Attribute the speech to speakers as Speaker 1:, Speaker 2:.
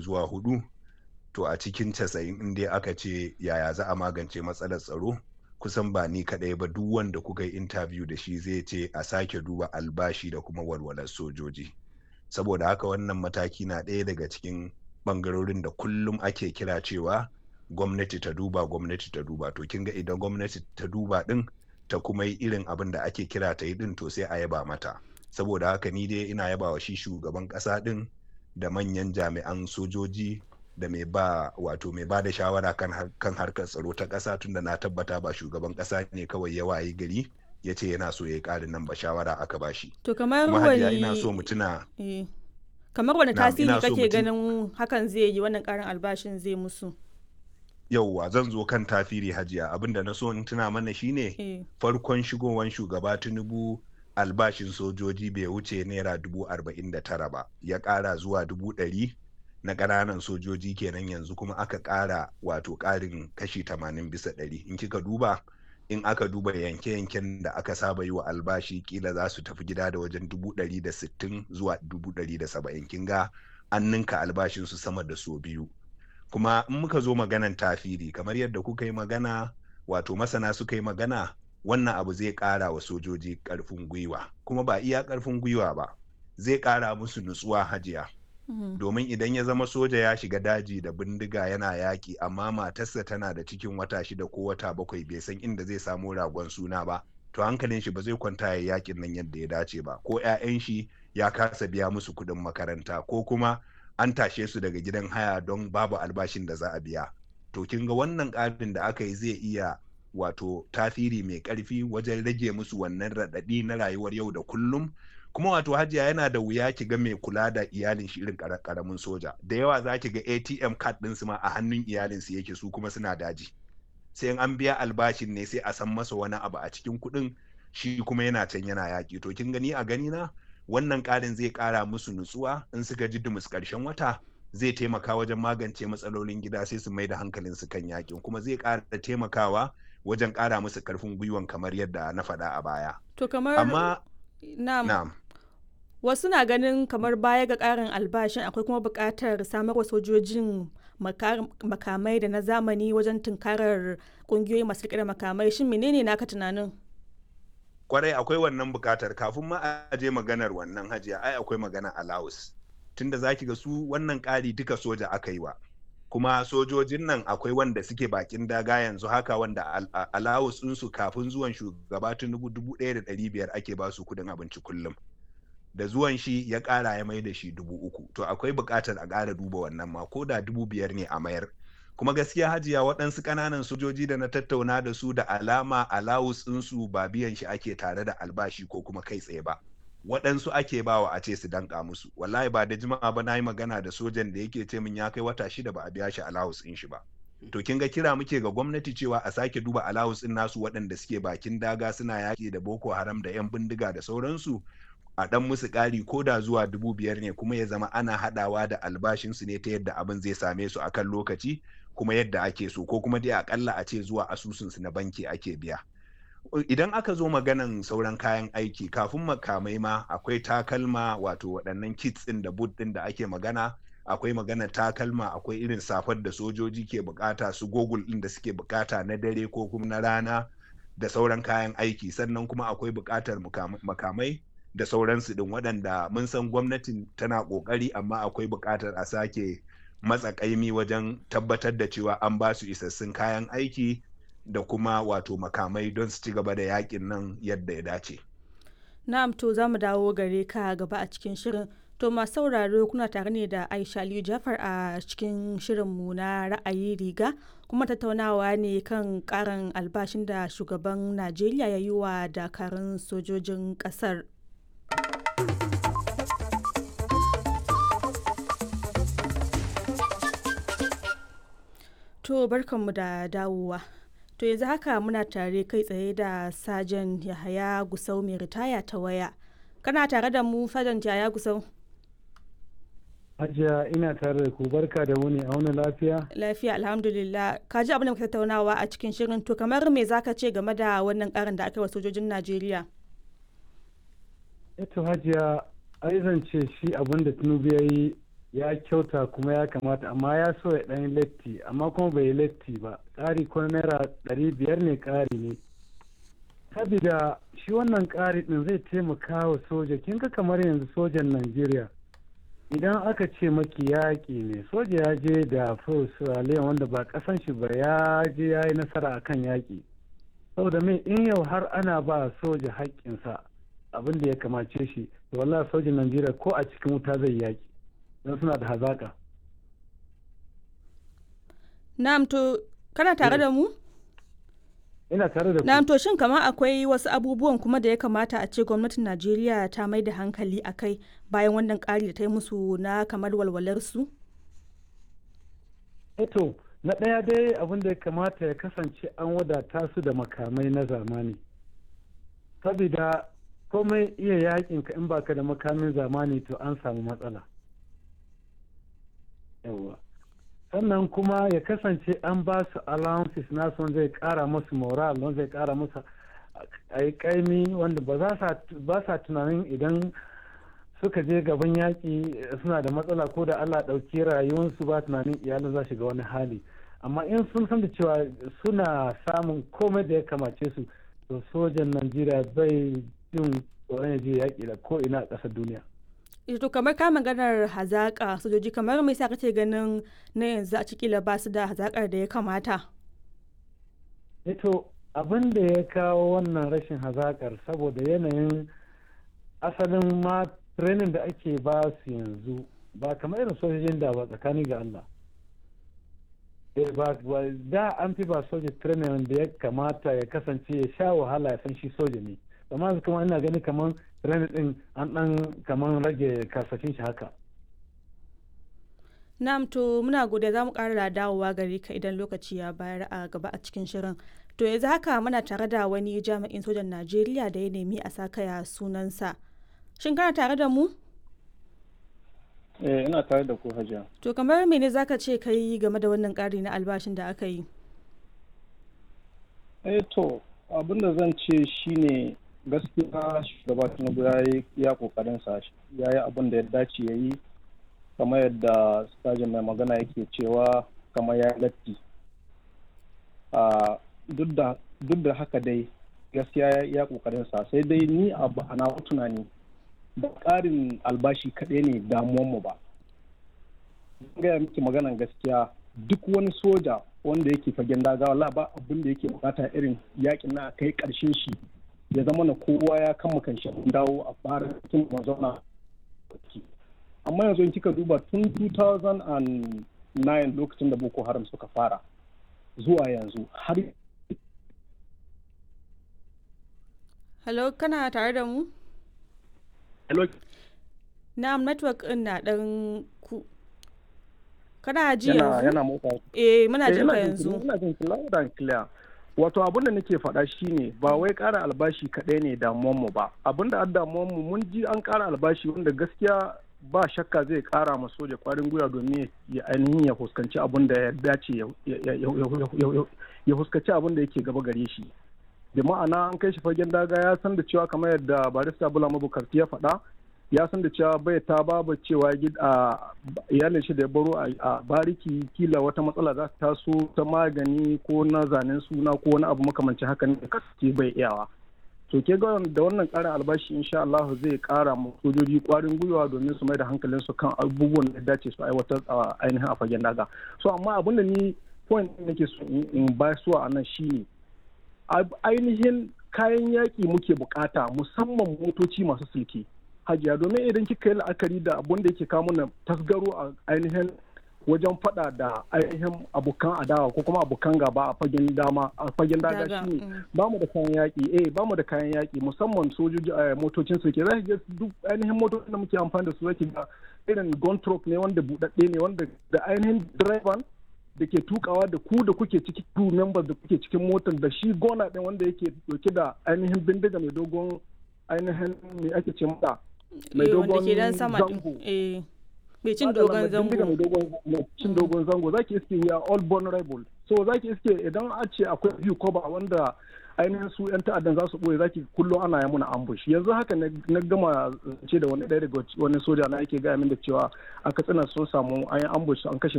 Speaker 1: zuwa hudu to a cikin casa'in in dai aka ce yaya za a magance matsalar tsaro kusan ba ni kaɗai ba duk wanda kuka yi interview da shi zai ce a sake duba albashi da kuma walwalar sojoji saboda haka wannan mataki na ɗaya daga cikin ɓangarorin da kullum ake kira cewa gwamnati ta duba gwamnati ta duba to kin ga idan gwamnati ta duba ɗin ta kuma yi irin abin da ake kira ta yi ɗin to sai a yaba mata saboda haka ni dai ina yaba wa shi shugaban ƙasa ɗin da manyan jami'an sojoji da mai ba wato mai ba da shawara kan, kan harkar tsaro ta ƙasa tunda na tabbata ba shugaban ƙasa ne kawai ya wayi gari ya ce yana so ya yi ƙarin nan ba shawara aka ba shi.
Speaker 2: To kamar
Speaker 1: wani ina so mu tuna.
Speaker 2: Eh. Kamar wani tasiri kake ganin hakan zai yi wannan ƙarin albashin zai musu?
Speaker 1: Yauwa zan zo kan tafiri hajiya abinda na so in tuna mana shine
Speaker 2: Eh.
Speaker 1: farkon shigowan shugaba Tinubu albashin sojoji bai wuce naira dubu arba'in da tara ba ya ƙara zuwa dubu ɗari na ƙananan sojoji kenan yanzu kuma aka ƙara wato ƙarin kashi tamanin bisa ɗari in kika duba in aka duba yanke-yanken da aka saba yi wa albashi kila za su tafi gida da wajen dubu ɗari da sittin zuwa dubu ɗari da saba'in kin ga an ninka albashin su sama da so biyu kuma in muka zo maganan tafiri kamar yadda kuka yi magana wato masana suka yi magana wannan abu zai ƙara wa sojoji ƙarfin gwiwa kuma ba iya ƙarfin gwiwa ba zai ƙara musu nutsuwa hajiya domin idan ya zama soja ya shiga daji da bindiga yana yaƙi amma matarsa tana da cikin wata shida ko wata bakwai bai san inda zai samu ragon suna ba to hankalin shi ba zai kwanta ya yaƙin nan yadda ya dace ba ko 'ya'yan shi ya kasa biya musu kuɗin makaranta ko kuma an tashe su daga gidan haya don babu albashin da za a biya to kin ga wannan ƙarin da aka yi zai iya wato tasiri mai ƙarfi wajen rage musu wannan raɗaɗi na rayuwar yau da kullum kuma wato hajiya yana da wuya ki ga mai kula da iyalin shi irin karamin soja da yawa za ki ga atm card din su ma a hannun iyalin su yake su kuma suna daji sai in an biya albashin ne sai a san masa wani abu a cikin kuɗin shi kuma yana can yana yaƙi to kin gani a gani na wannan ƙarin zai ƙara musu nutsuwa in suka ji dumus ƙarshen wata zai taimaka wajen magance matsalolin gida sai su mai da hankalin su kan yaƙin kuma zai ƙara taimakawa wajen ƙara musu ƙarfin gwiwan kamar yadda na faɗa a baya
Speaker 2: To kamar
Speaker 1: amma
Speaker 2: na'am.
Speaker 1: na'am
Speaker 2: Wasu na ganin kamar baya ga ƙarin albashin akwai kuma buƙatar samar wa sojojin maka- makamai da na zamani wajen tunkarar ƙungiyoyi masu riƙe da makamai shin menene naka tunanin?
Speaker 1: kwarai akwai wannan bukatar kafin ma a je maganar wannan hajiya ai akwai magana alawus tunda zaki ga su wannan ƙari duka soja aka yi wa kuma sojojin nan akwai wanda suke bakin daga yanzu haka wanda alawus ɗinsu kafin zuwan shugaba tinubu dubu ɗaya da ɗari biyar ake ba su kuɗin abinci kullum da zuwan shi ya ƙara ya mai da shi dubu uku to akwai buƙatar a ƙara duba wannan ma ko da dubu biyar ne a mayar kuma gaskiya hajiya waɗansu ƙananan sojoji da na tattauna da su da alama alawus ɗinsu ba biyan shi ake tare da albashi ko kuma kai tsaye ba waɗansu ake bawa a ce su danka musu wallahi ba da jima'a ba na yi magana da sojan da yake ce min ya kai wata shida ba a biya shi alawus ɗin shi ba to kin ga kira muke ga gwamnati cewa a sake duba alawus ɗin nasu waɗanda suke bakin daga suna yaƙi da boko haram da 'yan bindiga da sauransu a ɗan musu ƙari ko da zuwa dubu biyar ne kuma ya zama ana haɗawa da albashinsu ne ta yadda abin zai same su akan lokaci kuma yadda ake so ko kuma dai akalla a ce zuwa asusunsu na banki ake biya idan aka zo maganan sauran kayan aiki kafin makamai ma akwai takalma wato waɗannan kits ɗin da boot ɗin da ake magana akwai magana takalma akwai irin safar da sojoji ke bukata su gogul ɗin da suke bukata na dare ko kuma na rana da sauran kayan aiki sannan kuma akwai bukatar makamai da sauransu ɗin waɗanda mun san gwamnatin tana ƙoƙari amma akwai buƙatar a sake matsa ƙaimi wajen tabbatar da cewa an ba su isassun kayan aiki da kuma wato makamai don su ci gaba da yakin nan yadda ya dace.
Speaker 2: Na'am to za mu dawo gare ka gaba a cikin shirin. To masu sauraro kuna tare ne da Aisha Aliyu Jafar a cikin shirinmu na ra'ayi riga kuma tattaunawa ne kan karin albashin da shugaban Najeriya ya yi wa dakarun sojojin ƙasar. To barkanmu da dawowa. To yanzu haka muna tare kai tsaye da Sajan Yahaya Gusau mai ritaya ta waya. Kana tare da mu Sajan Yahaya Gusau?
Speaker 3: Hajiya ina tare da ku barka da wuni a wani lafiya?
Speaker 2: Lafiya alhamdulillah. Ka ji abin da muka tattaunawa a cikin shirin to kamar me zaka ce game da wannan karin da aka yi wa sojojin Najeriya?
Speaker 3: Eto Hajiya ai zance shi abin da Tinubu ya yi ya kyauta kuma ya kamata amma ya so ya ɗan latti amma kuma bai yi latti ba ƙari ko naira ɗari biyar ne ƙari ne sabida shi wannan ƙari ɗin zai taimaka wa soja kin ga kamar yanzu sojan najeriya idan aka ce maki yaƙi ne soja ya je da australia wanda ba ƙasan shi ba ya je ya yi nasara akan yaƙi saboda mai in yau har ana ba soja haƙƙinsa abin da ya kamace shi to wallahi sojin najeriya ko a cikin wuta zai yaƙi don suna da hazaƙa
Speaker 2: na'am to kana tare da mu
Speaker 3: ina tare da ku
Speaker 2: na'am to shin kamar akwai wasu abubuwan kuma da ya kamata a ce gwamnatin najeriya ta mai da hankali a kai bayan wannan ƙari da ta yi musu na kamar walwalarsu
Speaker 3: eto na ɗaya dai abin da ya kamata ya kasance an wadata su da makamai na zamani saboda komai iya yakin ka in baka da makamin zamani to an samu matsala yawa sannan kuma ya kasance an ba su allowances nasu zai kara musu moral don zai kara musu a yi kaimi wanda ba sa tunanin idan suka je gaban yaƙi suna da matsala ko da allah ɗauki rayuwarsu ba tunanin iyalin za shiga wani hali amma in sun san da cewa suna samun komai da ya kamace su to sojan najeriya bai jin tsoron ya je yaƙi da ko ina a ƙasar duniya
Speaker 2: to kamar ka maganar hazaƙa sojoji kamar mai sa kace ganin na yanzu a cikila ba su da hazaƙar da ya kamata
Speaker 3: to abin da ya kawo wannan rashin hazaƙar saboda yanayin asalin ma training da ake ba su yanzu ba kamar irin sojojin da ba tsakani ga Allah da an fi ba soja training da ya kamata ya kasance ya sha wahala ya san shi soja ne amma kuma ina gani kamar training din an dan kamar rage kasashen shi haka
Speaker 2: na'am to muna gode za mu ƙara dawowa gare ka idan lokaci ya bayar a gaba a cikin shirin to yanzu haka muna tare da wani jami'in sojan najeriya da ya nemi a sakaya sunansa shin kana tare da mu
Speaker 4: eh ina tare da ku hajiya
Speaker 2: to kamar mene zaka ce kai game da wannan ƙari na albashin da aka yi
Speaker 4: eh to abin da zan ce shine gaskiya shugaba tinubu ya yi ya kokarin sa ya yi abin da ya dace ya yi kamar yadda stajin mai magana yake cewa kamar ya latti duk da haka dai gaskiya ya kokarin sa sai dai ni a na tunani ba ƙarin albashi kaɗai ne damuwanmu ba gaya miki maganan gaskiya duk wani soja wanda yake fagen daga wala ba abin da yake bukata irin yakin na kai ƙarshen shi ya zama na kowa ya kama kan shi dawo a fara cikin mazauna amma yanzu in kika duba tun 2009 lokacin da boko haram suka fara zuwa yanzu har
Speaker 2: hello kana tare da mu
Speaker 4: hello
Speaker 2: na'am network din na dan ku kana ji
Speaker 4: yana
Speaker 2: yanzu
Speaker 4: yana motsa
Speaker 2: eh muna
Speaker 4: Eh,
Speaker 2: jin ka
Speaker 4: ina jin
Speaker 2: yanzu
Speaker 4: ki- ina jin ki loud and clear wato abin da nake faɗa shine ba wai ƙara albashi kaɗai ne damuwan mu ba abin da an damuwan mu mun ji an ƙara albashi wanda gaskiya ba shakka zai ƙara ma soja kwarin gwiwa domin ya ainihin ya fuskanci abin da ya dace ya- ya- ya- ya- ya- ya fuskanci abin da yake gaba gare shi da ma'ana an kai shi fagen daga ya san da cewa kamar yadda barista bula mabukarti ya faɗa ya san da cewa bai ta babu cewa gid- a iyalin shi da ya baro a- a bariki kila wata matsala za ta taso ta magani ko na zanen suna ko wani abu makamancin haka ne kasance bai iyawa to ke ga da wannan ƙarin albashi insha Allah zai ƙara mu sojoji ƙwarin gwiwa domin su mai da hankalin su kan abubuwan da ya dace su aiwatar a ainihin a fagen daga so amma abin da ni point ɗin nake so in in ba su a nan shine ab- ainihin kayan yaƙi muke bukata musamman motoci masu silke hajiya domin idan kika yi la'akari da abun da yake kawo mana tasgaro a ainihin wajen fada da ainihin abokan adawa ko kuma abokan gaba a fagen dama a fagen daga
Speaker 2: Daga,
Speaker 4: shine
Speaker 2: mm.
Speaker 4: ba mu da kayan yaƙi eh ba mu da kayan yaƙi musamman sojoji a motocin su ke zaki ga duk ainihin motocin da muke amfani da su zaki ga irin gun truck ne wanda buɗaɗɗe ne wanda da ainihin direban da ke tukawa da ku da kuke ciki crew members da kuke cikin motar da shi gona ɗin wanda yake dauke da ainihin bindiga mai dogon ainihin me ake ce mata mai
Speaker 2: eh wanda
Speaker 4: dogon
Speaker 2: ke dan sama din
Speaker 4: zango
Speaker 2: eh mai cin
Speaker 4: Madalla,
Speaker 2: dogon
Speaker 4: mai bindiga mai
Speaker 2: zango
Speaker 4: dogon mai cin dogon zango zaki iske ya all vulnerable so zaki iske idan a ce akwai view cover wanda ainihin su 'yan ta'addan za su ɓoye zaki kullum ana yi muna ambush yanzu haka na gama ce da wani ɗaya daga wani soja na yake gaya min da cewa a katsina sun samu an yi ambush an kashe